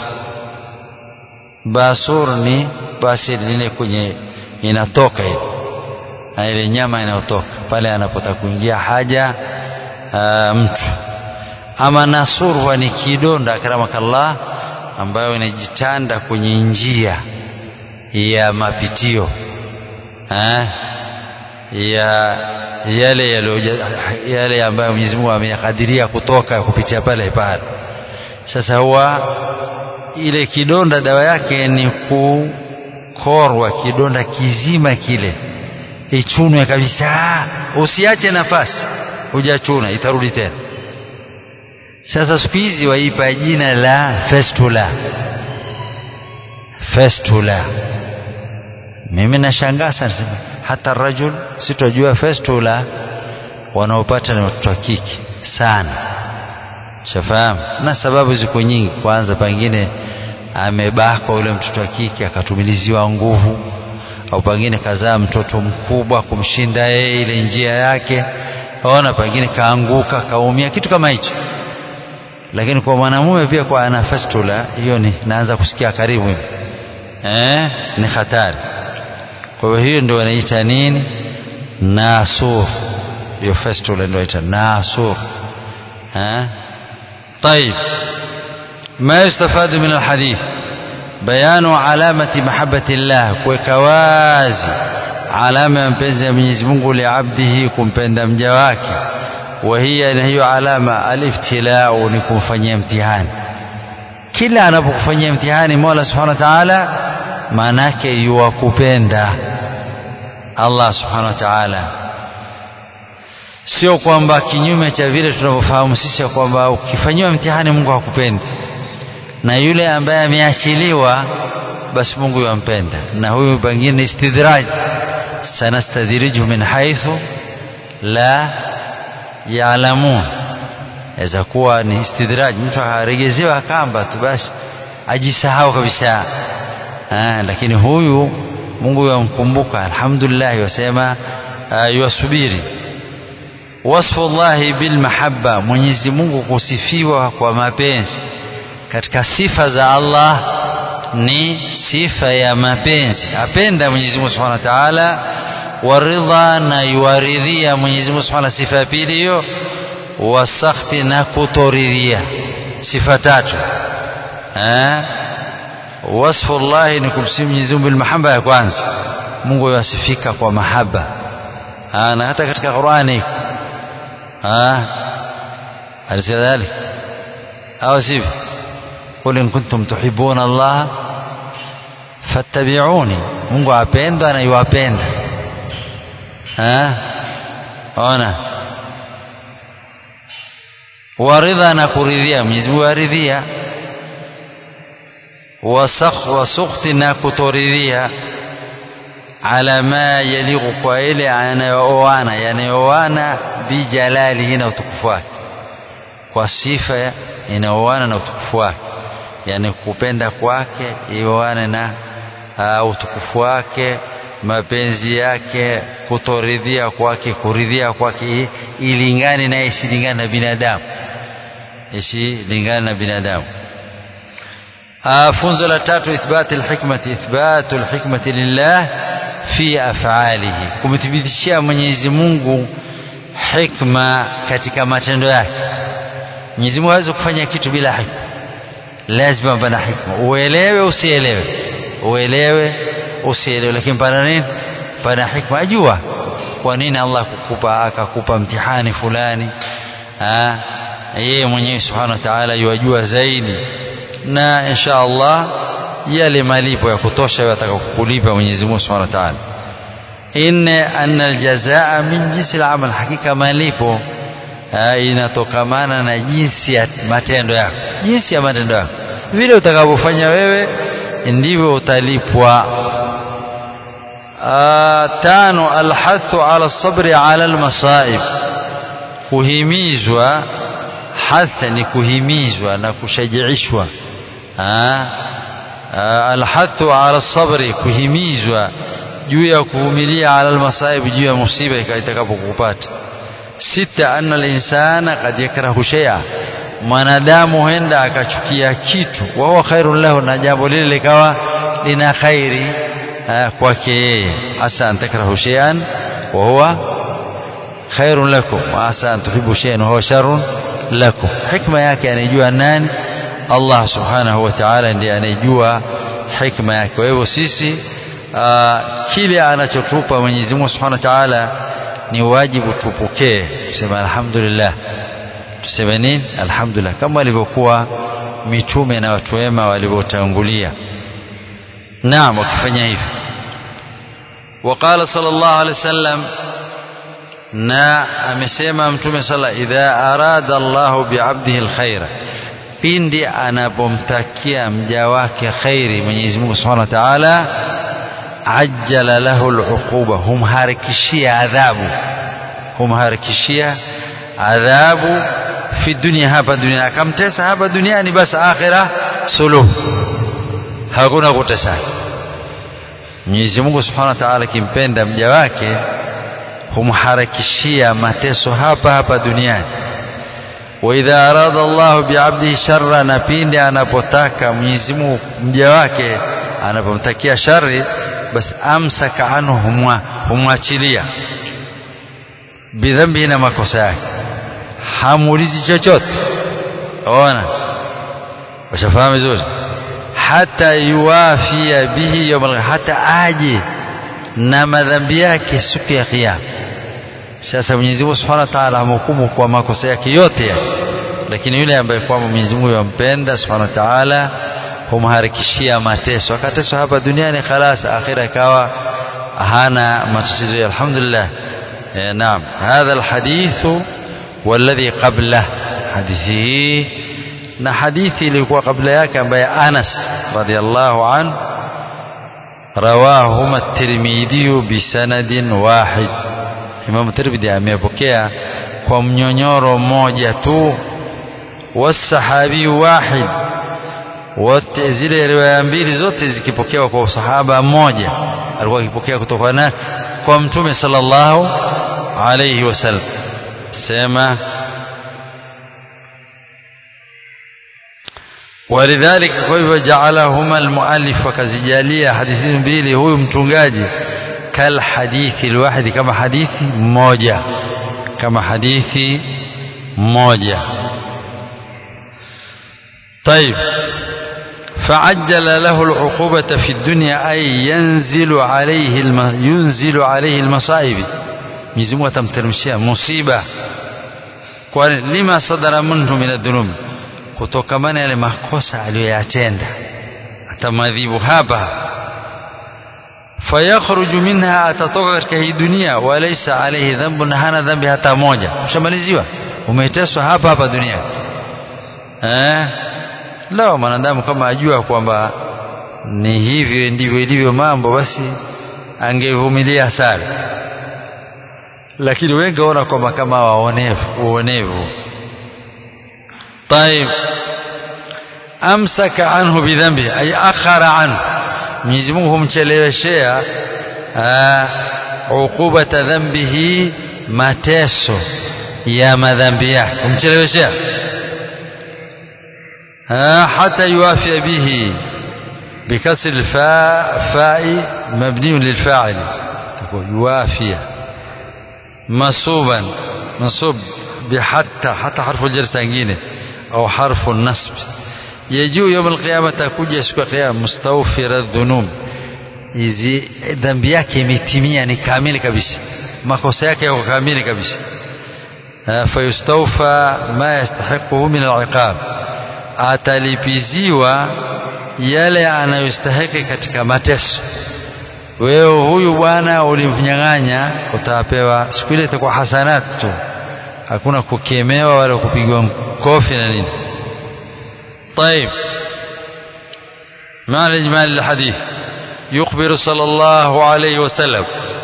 basur ni basili ile kwenye inatoka ile na ile nyama inayotoka pale anapotaka kuingia haja aa, mtu ama nasur huwa ni kidonda akramakallah ambayo inajitanda kwenye njia ya mapitio ha? ya yale yale, yale ambayo Mwenyezi Mungu ameyakadiria kutoka kupitia pale pale sasa huwa ile kidonda dawa yake ni kukorwa kidonda kizima kile ichunwe kabisa usiache nafasi hujachuna itarudi tena sasa siku hizi waipa jina la festula festula mimi nashangaa sana hata rajul sitojua festula wanaopata ni watoto wa kike sana shafahamu na sababu ziko nyingi kwanza pengine amebakwa yule mtoto wa kike akatumiliziwa nguvu au pengine kazaa mtoto mkubwa kumshinda yeye ile njia yake ona pengine kaanguka kaumia kitu kama hicho lakini kwa mwanamume pia kwa ana fistula hiyo ni naanza kusikia karibu eh ni hatari kwa hiyo hiyo ndio wanaita nini nasur hiyo fistula ndio inaita nasur eh طيب ما يستفاد من الحديث bayanu alamati mahabbati llah kuweka wazi alama ya mpenzi ya Mwenyezi Mungu liabdihi kumpenda mja wake wa hiya na hiyo alama aliftilau ni kumfanyia mtihani kila anapokufanyia mtihani Mola Subhanahu wa Ta'ala maana yake yuwakupenda Allah Subhanahu wa Ta'ala sio kwamba kinyume cha vile tunavyofahamu sisi kwamba ukifanyiwa mtihani Mungu hakupendi na yule ambaye ameachiliwa basi Mungu yampenda na huyu pengine istidraj sanastadhirijuhum min haithu la yaalamun aweza kuwa ni istidraj mtu aregezewa kamba tu basi ajisahau kabisa ah, lakini huyu Mungu yamkumbuka alhamdulillah yasema yuwasubiri wasfu llahi bilmahabba Mwenyezi Mungu kusifiwa kwa mapenzi katika sifa za Allah ni sifa ya mapenzi apenda Mwenyezi Mungu Subhanahu wa Ta'ala waridha na yuwaridhia Mwenyezi Mungu Subhanahu sifa ya pili hiyo wasakhti na kutoridhia sifa tatu eh wasfu Allah ni kumsifu Mwenyezi Mungu bilmahabba ya kwanza Mungu yasifika kwa mahaba na hata katika Qur'ani ah alisema dhalik au sivyo قل إن كنتم تحبون الله فاتبعوني Mungu apendwa na yuwapenda ona waridha na kuridhia Mwenyezi Mungu aridhia wasakh wasukhti na kutoridhia ala ma yaliqu kwa ile anayooana yanayooana bijalalihi na utukufu wake kwa sifa inaoana na utukufu wake yani kupenda kwake ioane na uh, utukufu wake mapenzi yake kutoridhia kwake kuridhia kwake ilingane na isilingane na binadamu isilingane na binadamu uh, funzo la tatu ithbati alhikmati ithbatu alhikmati lillah fi af'alihi kumthibitishia Mwenyezi Mungu hikma katika matendo yake Mwenyezi Mungu hawezi kufanya kitu bila hikma lazima pana hikma uelewe usielewe uelewe usielewe lakini pana nini pana hikma ajua kwa nini Allah kukupa akakupa mtihani fulani ah yeye mwenyewe subhanahu wa ta'ala yajua zaidi na insha Allah yale malipo ya kutosha yatakayokulipa Mwenyezi Mungu subhanahu wa ta'ala inna anna aljazaa min jinsi al-amal hakika malipo inatokamana na jinsi ya matendo yako jinsi ya matendo yako vile utakavyofanya wewe ndivyo utalipwa tano alhathu ala sabri ala almasaib kuhimizwa hatha ni kuhimizwa na kushajiishwa alhathu ala sabri kuhimizwa juu ya kuvumilia ala almasaib juu ya musiba itakapokupata sita anna alinsana qad yakrahu shay'a mwanadamu huenda akachukia kitu wa huwa khairun lahu na jambo lile likawa lina khairi kwake yeye asa an takrahu shay'an wa huwa khairun lakum wa asa an tuhibbu shay'an wa huwa sharrun lakum hikma yake anajua nani Allah subhanahu wa ta'ala ndiye anajua hikma yake kwa hivyo sisi kile anachotupa Mwenyezi Mungu subhanahu wa ta'ala ni wajibu tupokee tuseme alhamdulillah tuseme nini alhamdulillah kama walivyokuwa mitume na watu wema walivyotangulia naam wakifanya hivyo وقال صلى الله عليه وسلم na amesema mtume sala idha arada Allahu bi'abdihi alkhaira pindi anapomtakia mja wake khairi Mwenyezi Mungu Subhanahu wa Ta'ala ajjala lahu al'uquba humharakishia adhabu humharakishia adhabu fi dunia hapa dunia akamtesa hapa duniani basi akhira suluhu hakuna kutesana Mwenyezi Mungu Subhanahu wa Ta'ala akimpenda mja wake humharakishia mateso hapa hapa duniani wa idha arada Allahu bi'abdihi sharra na pindi anapotaka Mwenyezi Mungu mja wake anapomtakia shari basi amsaka anhu humwachilia bidhambi na makosa yake hamuulizi chochote ona washafahamu vizuri hata yuwafia bihi yawm hata aje na madhambi yake siku ya kiyama sasa Mwenyezi Mungu Subhanahu wa Ta'ala amhukumu kwa makosa yake yote yale lakini yule ambaye kwamba Mwenyezi Mungu yampenda Subhanahu wa Ta'ala humharikishia mateso akateswa hapa duniani khalas akhira ikawa hana matatizo alhamdulillah eh, naam hadha alhadith والذي قبله hadithi na hadithi ilikuwa kabla yake ambaye Anas radhiallahu an rawahuma at-Tirmidhi bisanadin wahid Imam Tirmidhi amepokea kwa mnyonyoro mmoja tu wasahabi wahid wote zile riwaya mbili zote zikipokewa kwa sahaba mmoja alikuwa akipokea kutoka na kwa mtume sallallahu alayhi wasallam sema ولذلك kwa جعلهما المؤلف وكزجاليا حديثين mbili huyu mtungaji kal hadithi alwahidi kama hadithi moja kama hadithi moja طيب فعجل له العقوبة في الدنيا أي ينزل عليه الم... ينزل عليه المصائب ميزمو تمترمشيا مصيبة لما صدر منه من الذنوب kutokamana yale makosa aliyoyatenda atamadhibu hapa fayakhruju minha atatoka katika hii dunia walaysa alayhi dhanbun hana dhambi hata moja ushamaliziwa umeteswa hapa hapa dunia eh lao mwanadamu kama ajua kwamba ni hivyo ndivyo ilivyo mambo basi angevumilia sana lakini wengi waona kwamba kama waonevu uonevu طيب amsaka anhu bidhambi ay akhara anhu Mwenyezi Mungu humcheleweshea uqubata dhambihi mateso ya madhambi yake humcheleweshea hata yuafia bihi بكسر الفاء فاء مبني للفاعل تقول يوافي منصوبا منصوب بحتى حتى حرف الجر سنجينه أو حرف النصب يجيء يوم القيامة تكوجا siku ya kiyama mustawfira dhunub hizi dhambi yake imetimia ni kamili kabisa makosa yake yako kamili kabisa fayustawfa ma yastahiquhu min al'iqab atalipiziwa yale anayostahiki katika mateso wewe huyu bwana ulimnyang'anya utapewa siku ile itakuwa hasanat tu hakuna kukemewa wala kupigwa kofi na nini طيب معنى إجمال الحديث يخبر صلى الله عليه وسلم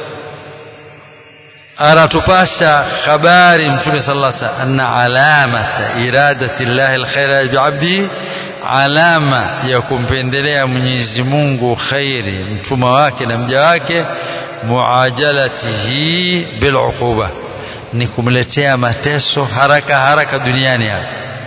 أرتباشا خبار متوم صلى الله عليه وسلم أن علامة إرادة الله الخير بعبده alama ya kumpendelea Mwenyezi Mungu khairi mtuma wake na mja wake muajalatihi biluquba ni kumletea mateso haraka haraka duniani hapa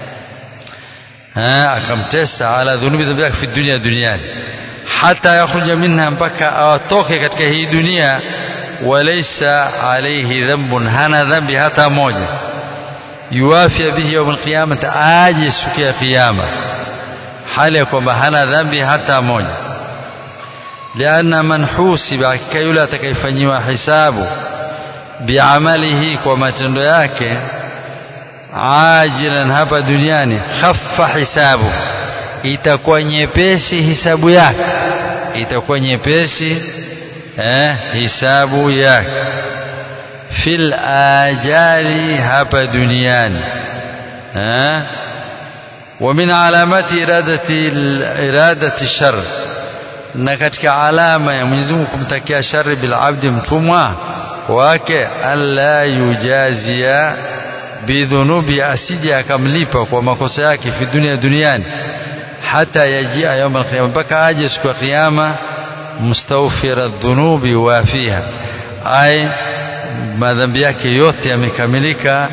akamtesa ala dhunubi dhambi yake fi dunia duniani hata yakhruja minha mpaka awatoke katika hii dunia walaysa alayhi dhanbun hana dhambi hata moja yuwafia bihi yawm alqiyamah aje siku ya kiyama hali ya kwamba hana dhambi hata moja lianna man husiba hakika yule atakayefanyiwa hisabu biamalihi kwa matendo yake ajilan hapa duniani khaffa hisabu itakuwa nyepesi hisabu yake itakuwa nyepesi eh, hisabu yake fil ajali hapa duniani eh, ومن علامات إرادة إرادة الشر na katika alama ya Mwenyezi Mungu kumtakia shari bil abdi mtumwa wake alla yujazia bidhunubi asije akamlipa kwa makosa yake fi dunia duniani hata yajia yawm alqiyama mpaka aje siku ya kiyama mustawfira dhunubi wafiha ay madhambi yake yote yamekamilika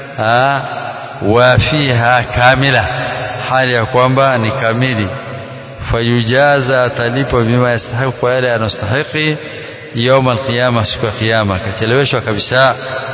wafiha kamila hali ya kwamba ni kamili fayujaza atalipwa bima yastahiqu kwa yale anastahiki يوم القيامة siku ya kiyama akacheleweshwa kabisa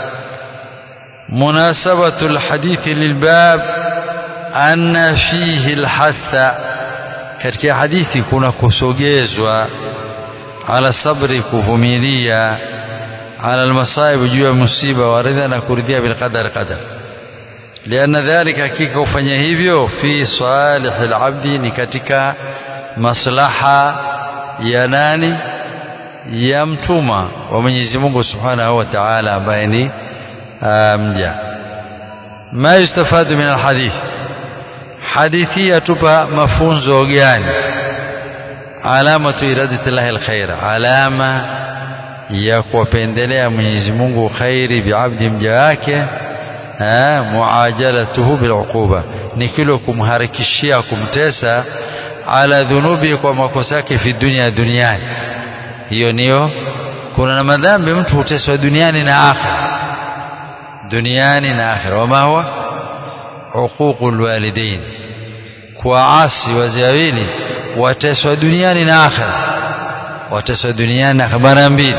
مناسبة الحديث للباب أن فيه الحث katika hadithi kuna kusogezwa ala sabri kuvumilia ala almasaib juu ya musiba waridha na kuridhia bilqadar qadar lianna dhalika hakika kufanya hivyo fi salih alabdi ni katika maslaha ya nani ya mtuma wa Mwenyezi Mungu Subhanahu wa Ta'ala ambaye ni mja ma yustafadu min alhadith hadithi yatupa mafunzo gani alamatu iradati llahi alkhair alama ya kuwapendelea Mwenyezi Mungu khairi biabdi mja wake muajalatuhu biluquba ni kilo kumharakishia kumtesa ala dhunubi kwa makosa yake fi dunia duniani hiyo niyo kuna na madhambi mtu huteswa duniani na akhira duniani na akhira wama huwa uququl walidain kuwaasi wazee wawili wateswa duniani na akhira wateswa duniani na mara mbili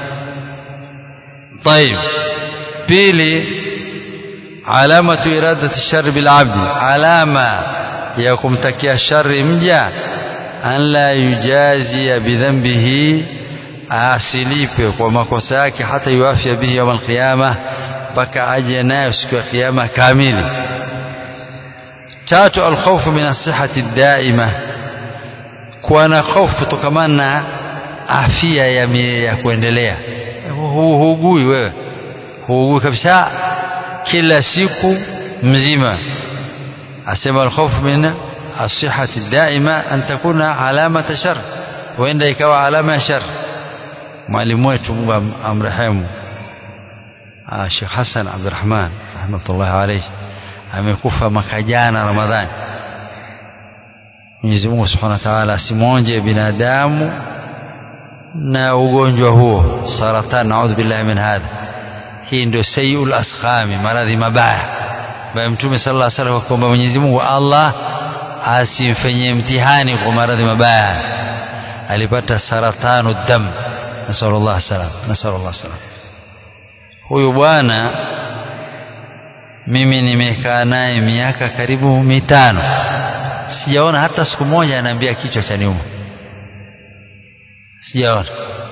طيب pili alamatu iradati shari bilabdi alama ya kumtakia shari mja an la yujazia bidhambihi asilipe kwa makosa yake hata yuafia bihi yaum alqiyama mpaka aje nayo siku ya kiyama kamili tatu alkhawfu min asihati daima kuwa na hofu kutokamana na afya ya, ya kuendelea huugui wewe huugui kabisa kila siku mzima asema alkhawfu min asihati daima an takuna alamata shar huenda ikawa alama ya shar mwalimu wetu Mungu amrehemu Sheikh Hassan Abdurrahman rahmatullahi alayhi amekufa mwaka jana Ramadhani Mwenyezi Mungu Subhanahu wa Ta'ala asimwonje binadamu na ugonjwa huo saratan naudhu billahi min hadha hii ndio sayyul asqami maradhi mabaya bali mtume sallallahu alaihi wasallam kwamba Mwenyezi Mungu Allah asimfanyie mtihani kwa maradhi mabaya alipata saratanu dam nasallallahu salam nasallallahu salam huyu bwana mimi nimekaa naye miaka karibu mitano sijaona hata siku moja anaambia kichwa cha niuma sijaona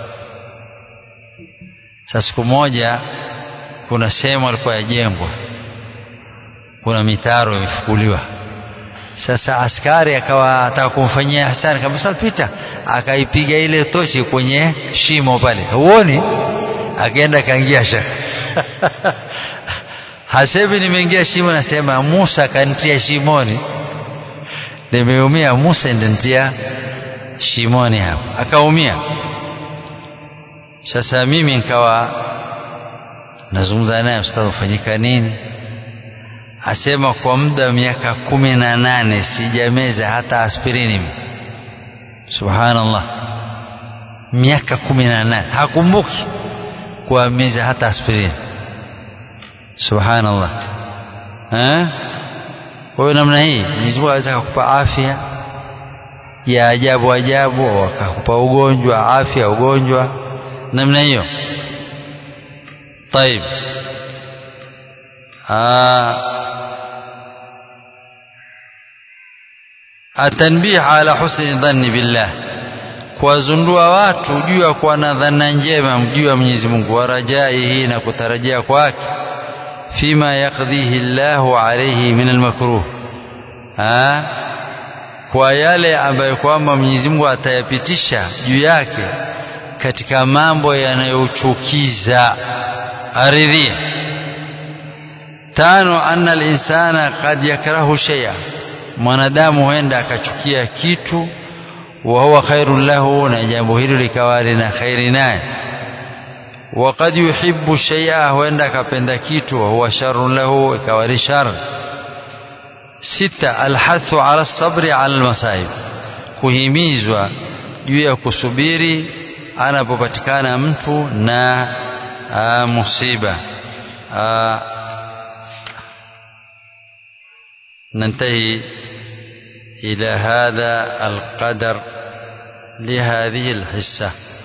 sasa siku moja kuna sehemu alikuwa yajengwa kuna mitaro imefukuliwa sasa askari akawa ataka kumfanyia hasani kama sasa pita akaipiga ile tochi kwenye shimo pale huoni akaenda kaingia shaka hasemi nimeingia shimo nasema Musa kanitia shimoni nimeumia Musa ndanitia shimoni hapo akaumia sasa mimi nikawa nazungumza naye ustadhi ufanyika nini asema kwa muda wa miaka kumi na nane sijameza hata aspirini subhanallah miaka kumi na nane hakumbuki kuameza hata aspirini subhanallah kwa hiyo namna hii Mwenyezi Mungu aweza kukupa afya ya ajabu ajabu akakupa ugonjwa afya ugonjwa namna hiyo طيب آه التنبيه على حسن الظن بالله kuwazundua watu juu ya kuwa na dhana njema juu ya Mwenyezi Mungu warajaihi na kutarajia kwake fima yakdhihi Allahu alayhi min almakruh kwa yale ambayo kwamba Mwenyezi Mungu atayapitisha juu yake katika mambo yanayochukiza aridhia tano anna al-insana qad yakrahu shay'a mwanadamu huenda akachukia kitu wa huwa khairun lahu na jambo hilo likawa lina khairi naye wa qad yuhibbu shay'a huenda akapenda kitu wa huwa sharrun lahu ikawa ni shar sita alhathu ala sabri ala almasaib kuhimizwa juu ya kusubiri anapopatikana mtu na aa, musiba aa, ننتهي إلى هذا القدر لهذه الحصة